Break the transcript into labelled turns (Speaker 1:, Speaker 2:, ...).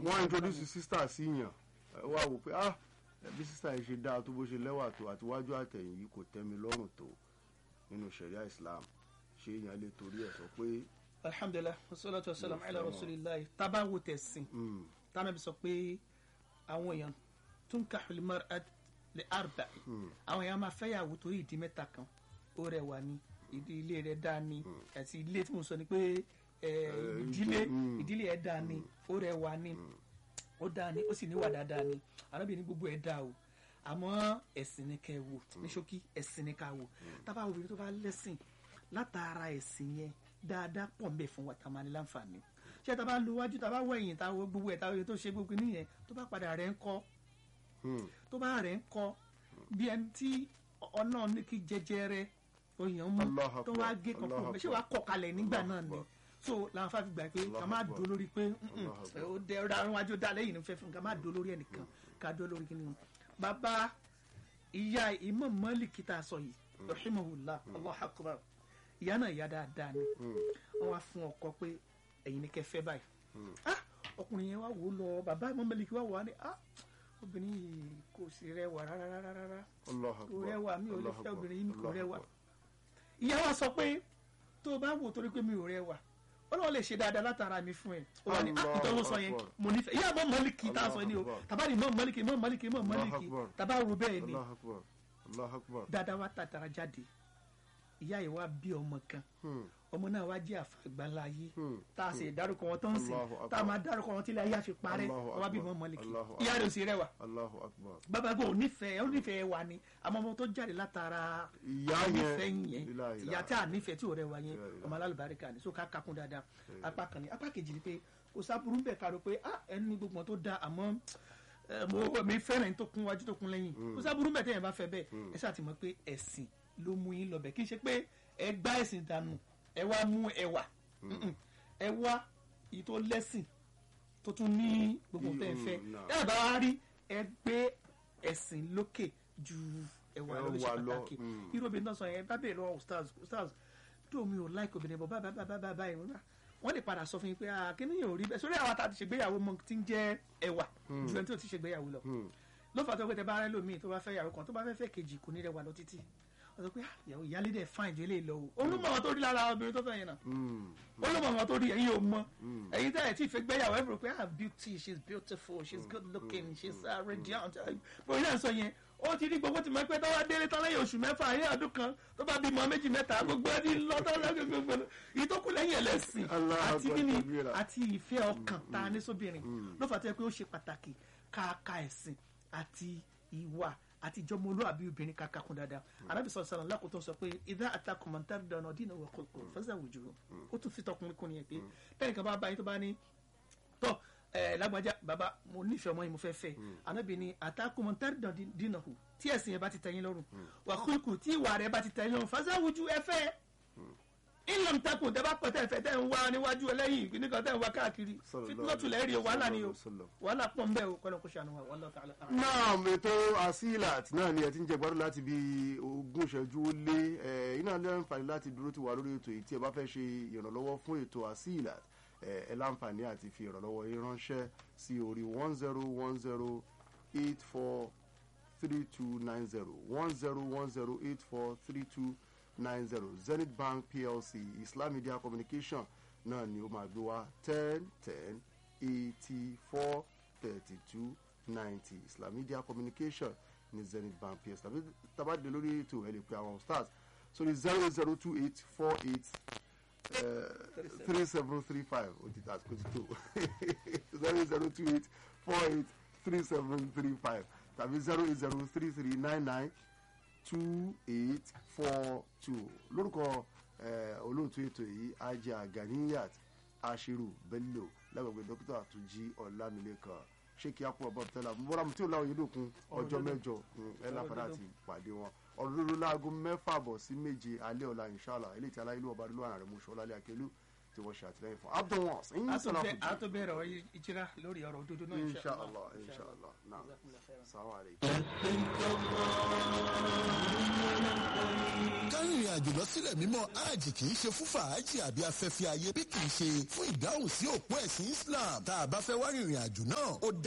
Speaker 1: wọ́n introduce sister sí yàn ẹ wá wò pé ah bí sister yìí ṣe dáa tó bó ṣe lẹ́wà tó àtiwájú àtẹ̀yìn yìí kò tẹ́ mi lọ́rùn tó nínú sharia islam ṣé èèyàn lè torí ẹ̀ sọ pé
Speaker 2: alhamdulilah wasalaatu wasalaam ala rasulillah taba wo tẹ̀sìn
Speaker 1: mm,
Speaker 2: tánà bí sọ pé àwọn èèyàn tún ka xulimar lè arba àwọn èèyàn máa fẹ́yàwó torí ìdí mẹ́ta kan ó rẹwà ní ìdí ilé rẹ̀ dáa ní àti ilé tí mo sọ ni pé ẹ, ìdílé
Speaker 1: mm.
Speaker 2: ìdílé ẹ̀ dáa ní ó rẹwà ní ó dáa ní ó sì níwà dáadáa ní arábìnrin gbogbo ẹ̀ dáa o àmọ́ ẹ̀sìn ni kẹ́ ẹ wò ní ṣókí ẹ̀sìn ni ká wò tábà obìnrin tó bá lẹ́sìn látara ẹ̀sìn yẹn dáadáa pọ̀ mbẹ́ fún wa tá a máa ní láǹfààní ṣé tá a bá lo wájú tá a bá wọ ẹ̀yìn tá a wo gbogbo ẹ̀ tá a wo tó ṣe gbogbo nìyẹn tó bá padà rẹ̀ ń kọ́
Speaker 1: mm,
Speaker 2: tó bá rẹ̀ ń kọ́ bí ẹni tí ọ̀nà ní kí jẹjẹrẹ òyìn mú
Speaker 1: Allahu
Speaker 2: tó wá
Speaker 1: Akbar,
Speaker 2: gé kan
Speaker 1: Allahu
Speaker 2: fún un ṣé
Speaker 1: Akbar,
Speaker 2: wàá kọ̀ kalẹ̀ nígbà
Speaker 1: Allahu
Speaker 2: náà ni
Speaker 1: Akbar.
Speaker 2: so làwọn fàáfi gbà pé ká
Speaker 1: Allahu
Speaker 2: má
Speaker 1: Akbar.
Speaker 2: dúró lórí pé "Mm-mm,
Speaker 1: Allahu Akbar.
Speaker 2: ó dẹ ọ̀rọ̀ àwọn wájú dá lẹ́yìn ní fẹ́ fún un ká má dúró lórí ẹnìkan ká dúró lórí kíni bàbá ìyá Imam Malik tá a sọ yìí rahimahullah Allahu Akbar ìyá náà ìyá dáadáa ni wọn wá fún ọkọ pé ẹ̀yin ni kẹ́ fẹ́ báyìí ah ọkùnrin yẹn wá wò ó lọ bàbá Imam Malik wá wò á ní ah obìnrin yìí kò sí rẹwà rárá rárá rárá
Speaker 1: Allahu
Speaker 2: kò
Speaker 1: Akbar,
Speaker 2: rẹwà mi ò lè
Speaker 1: Allahu
Speaker 2: fẹ́
Speaker 1: Akbar,
Speaker 2: obìnrin yìí mi kò
Speaker 1: Allahu
Speaker 2: rẹwà
Speaker 1: Akbar.
Speaker 2: ìyá wa sọ pé tó o bá wò torí pé mi ò rẹwà ọlọ́run lè ṣe dáadáa látara mi fún ẹ ó wà ní
Speaker 1: Allahu
Speaker 2: àtọ́ ló sọ yẹn
Speaker 1: Akbar.
Speaker 2: mo nífẹ̀ẹ́ ìyá mọ́ mọ́lìkì tá a sọ ni o
Speaker 1: Allahu Akbar.
Speaker 2: tàbá ni mọ́ mọ́lìkì mọ́ mọ́lìkì mọ́
Speaker 1: Allahu
Speaker 2: mọ́lìkì
Speaker 1: Akbar.
Speaker 2: tàbá ro bẹ́ẹ̀ ni
Speaker 1: Allahu Akbar, Allahu Akbar.
Speaker 2: dáadáa wa tàtàrà jáde ìyá yìí wá bí ọmọ kan
Speaker 1: Hmm,
Speaker 2: ọmọ náà wá jẹ́ àfàgbàlá ayé
Speaker 1: hmm,
Speaker 2: tá a sì dárúkọ wọn tó ń sìn
Speaker 1: Allahu Akbar.
Speaker 2: tá a máa dárúkọ wọn tí ilé ayé àfi parẹ́
Speaker 1: Allahu
Speaker 2: wá bí
Speaker 1: Akbar.
Speaker 2: mọ́ mọ́lìkì
Speaker 1: Allahu
Speaker 2: ìyá rẹ̀ ò sì rẹwà
Speaker 1: Allahu Akbar.
Speaker 2: bàbá gbọ́ onífẹ̀ẹ́ onífẹ̀ẹ́ wa ni àmọ́ ọmọ tó jáde látara
Speaker 1: Ìyá
Speaker 2: onífẹ̀ẹ́
Speaker 1: yẹn,
Speaker 2: yẹn
Speaker 1: ilaha illa.
Speaker 2: ìyá tí a nífẹ̀ẹ́ tí ò rẹwà yẹn
Speaker 1: Ilaha illa.
Speaker 2: ọmọ alálùbáríkà ni so ká kakún dáadáa apá kan ni apá kejì ni pé kò sábúrú ń bẹ̀ ká ro pé ah ẹni gbogbo wọn tó da àmọ́ ẹ, mo mi fẹ́ràn ẹni tó kún wájú tó kún lẹ́yìn kò sábúrú ń bẹ̀ tẹ́yìn bá fẹ́ bẹ́ẹ̀ ẹ ṣáà ti mọ̀ pé ẹ̀sìn ló mú yín lọ bẹ̀ kì í ṣe pé ẹ gbá ẹ̀sìn dànù ẹ wá mú ẹwà Mm-mm. ẹ wá èyí tó lẹ́sìn tó tún ní gbogbo tẹ́ ẹ fẹ́
Speaker 1: Mm, nah.
Speaker 2: ẹ bá wá rí ẹ gbé ẹ̀sìn lókè ju ẹwà lọ ló ṣe
Speaker 1: Ẹwà lọ,
Speaker 2: pàtàkì
Speaker 1: mm.
Speaker 2: irú obìnrin náà sọ yẹn bá bèèrè lọ́wọ́ stars stars tó mi ò like obìnrin bọ̀ báyìí báyìí báyìí báyìí wọ́n wọ́n lè padà sọ fún yín pé ah kí ni yóò rí bẹ́ẹ̀ sórí àwọn àtàtì ṣègbéyàwó mọ ti ń jẹ́ ẹwà ju ẹni tó ti ṣègbéyàwó lọ
Speaker 1: hmm.
Speaker 2: ló fà tó pé tẹ bá rẹ lómi tó bá fẹ́ yàwó kan tó bá fẹ́ fẹ́ kejì kò ní rẹwà lọ títí wọ́n sọ pé ah ìyàwó ìyálé dẹ̀ fáìn ju eléyìí lọ o olúmọ̀ wọn tó rí lára obìnrin tó fẹ́ yẹn náà
Speaker 1: Hmm,
Speaker 2: olùmọ̀ wọn tó rí ẹ̀yin ò mọ̀ ẹ̀yin tẹ́ ẹ̀ tí fẹ́ gbéyàwó ẹ̀ rò pé ah beauty she is beautiful she is good looking she is uh, radiant bóyá náà sọ yẹn ó ti rí gbogbo tí mo pẹ́ tó wá délé tán lẹ́yìn oṣù mẹ́fà ayé ọdún kan tó bá bímọ méjì mẹ́ta gbogbo ẹ̀ ti lọ tán lẹ́yìn gbogbo ìtókù lẹ́yìn ẹlẹ́sìn
Speaker 1: Allah
Speaker 2: àti
Speaker 1: Akbar,
Speaker 2: kíni
Speaker 1: kabira.
Speaker 2: àti ìfẹ́ ọkàn tá a ní sóbìnrin ló fà tó yẹ pé ó ṣe pàtàkì káàka ẹ̀sìn àti ìwà àti ìjọmọlúwàbí obìnrin kàkà kún dáadáa arábì sọ sọ̀rọ̀ lákòótọ́ sọ pé ìdá àtàkùnmọ̀ntàrí dáná dínà wà kọ̀ọ̀kọ̀ fẹsẹ̀ àwùjọ ó tún fi tọkùnrin kún nìyẹn pé bẹ́ẹ̀ nìkan bá bá yín tó bá ní tọ́ ẹ lágbájá bàbá mo nífẹ̀ẹ́ ọmọ yìí mo fẹ́ fẹ́ anábì ní àtàkùnmọ̀ntàrí dáná dínà hù tí ẹ̀sìn yẹn bá ti tẹ̀yìn lọ́rùn wà kúlùkù tí ìwà rẹ̀ bá ti tẹ̀yìn lọ́rùn fẹsẹ̀ àwùjọ ẹ fẹ́ ìlànà takùn tẹ bá pẹ tẹ fẹ tẹ ń wá níwájú ẹlẹ́yìn nìkan tẹ ń wá káàkiri
Speaker 1: Sallallahu
Speaker 2: fitinọtulẹ rí o wàhálà ni o
Speaker 1: sallallahu.
Speaker 2: wàhálà pọ̀ ń bẹ o kọlọ kó ṣàánú wa wàhálà tààlà.
Speaker 1: náà ètò asilat náà ni ẹ ti ń jẹ gbádùn láti bí ogún ìṣẹ́jú ó lé ẹ iná lẹ́nfààní láti dúró ti wà lórí ètò yìí tí ẹ bá fẹ́ ṣe ìrànlọ́wọ́ fún ètò asilat ẹ ẹ láǹfààní àti fi ìrànlọ́wọ́ yín ránṣẹ́ sí orí one zero one zero eight four three two nine zero one zero one zero eight four three two nine zero zenith bank plc islam media communication náà ni ó máa gbé wá ten ten eighty four thirty two ninety islam media communication ní zenith bank plc tàbí tabadé lórí ètò ẹ lè pe àwọn stars sórí zero zero two eight four eight three seven three five ó ti tàsíkò ti tó zero zero two eight four eight three seven three five tàbí zero eight zero three three nine nine two eight four two lórúkọ eh, olóòtú ètò yìí ajá ganiyat ashiru bello lágbègbè dókítà àtúnjí ọlámilékan ṣéèkì àpò ọba tẹlẹ mọra tí ó láwọn yìí lókun ọjọ́ mẹ́jọ mm, ẹ láǹfààní àti pàdé wọn ọ̀rọ̀ lóru láago mẹ́fà bọ̀ sí méje alẹ́ ọ̀la inshallah eléyìí tí aláìlú ọba adúlọ àrùn mọṣọ lálẹ́ akẹlú tí wọ́n ṣe àtìlẹ́yìn fún abdul wans ẹ̀yin
Speaker 2: a tó
Speaker 1: sọ̀rọ̀
Speaker 2: bẹ- a tó bẹ̀rẹ̀ ọ̀rọ̀ ìjírá lórí ọ̀rọ̀ òdodo náà
Speaker 1: inshallah inshallah naam salamu alaykum.
Speaker 3: kárìnrìn àjò lọ sílẹ̀ mímọ́ hajj kì í ṣe fún fàájì àbí afẹ́fẹ́ ayé bí kì í ṣe fún ìdáhùn sí òpó ẹ̀sìn islam tá a bá fẹ́ wá rìnrìn àjò náà ó dá